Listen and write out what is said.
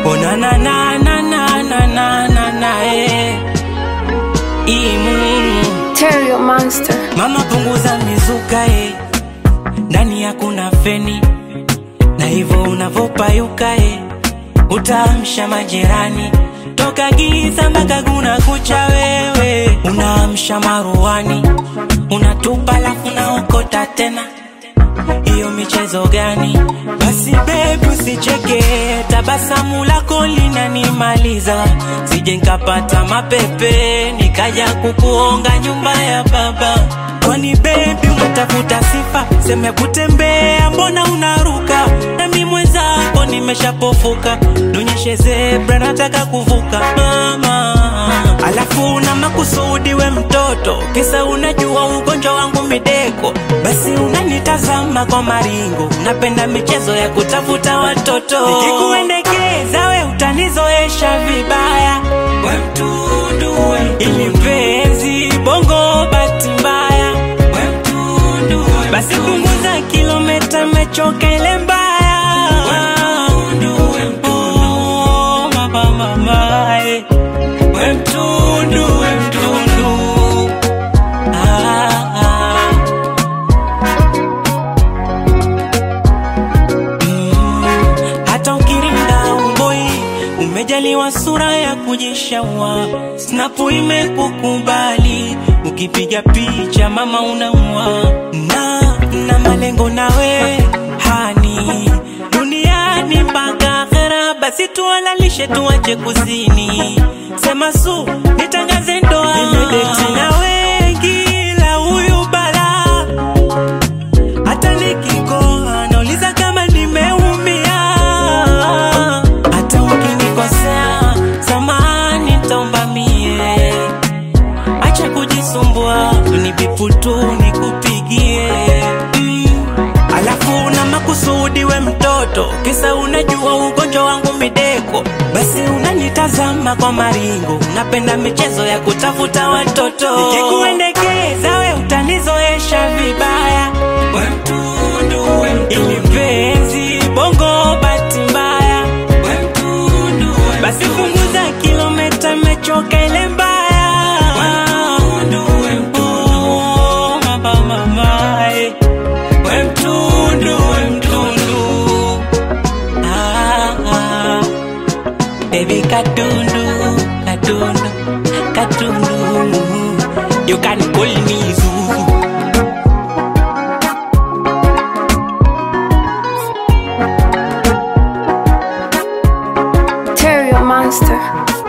Oh na na na na na na na na na eh. Imu Terrio Monster. mama punguza mizuka eh. Ndani hakuna feni na hivyo unavopayuka eh. Utaamsha majirani toka giza mpaka kuna kucha wewe unaamsha maruani unatupa lafu naokota tena hiyo michezo gani? Basi bebi, usicheke, tabasamu lako linanimaliza, sije nkapata mapepe nikaja kukuonga nyumba ya baba. Kwani bebi, unatafuta sifa, seme kutembea, mbona unaruka? Nami mwenzako nimeshapofuka, nionyeshe zebra, nataka kuvuka mama. Alafu na makusudi we mtoto, kisa unajua ugonjwa wangu mideko, basi unanitazama kwa maringo, napenda michezo ya kutafuta watoto. Nikikuendekeza we utanizoesha vibaya, we mtundu, we mtundu. ili mpenzi bongo bahati mbaya, we mtundu, we mtundu. basi punguza kilomita, mechoka ile mbaya, we mtundu, we mtundu. Oh, mama, mama, eh. We mtundu, we mtundu. Ah, ah. Mm, hata ukiringa umboi umejaliwa sura ya kujishaua snapu imekukubali ukipiga picha mama unaua na na malengo nawe hani duniani mpaka akhera basi tualalishe tuache kuzini sema su nitangaze ndoa nimedeti na wengi la huyu balaa hata nikikoa nauliza kama nimeumia. Hata ukinikosea samani, taomba mie, acha kujisumbua, unibipu tu nikupigie mm. Alafu na makusudi we mtoto, kisa unajua ugonjwa wangu mideko, basi unanitazama kwa maringo, napenda michezo ya kutafuta watoto. Nikikuendekeza we utanizoesha vibaya, we mtundu, we mtundu. ili mpenzi bongo bahati mbaya, we mtundu, we mtundu. basi punguza kilomita, mechoka ile mbaya, we mtundu, we mtundu. Oh, mama, mama, eh. We mtundu, we mtundu. Ah, ah. Baby katundu, katundu, katundu. You can call me Zuzu. Terrio Monster.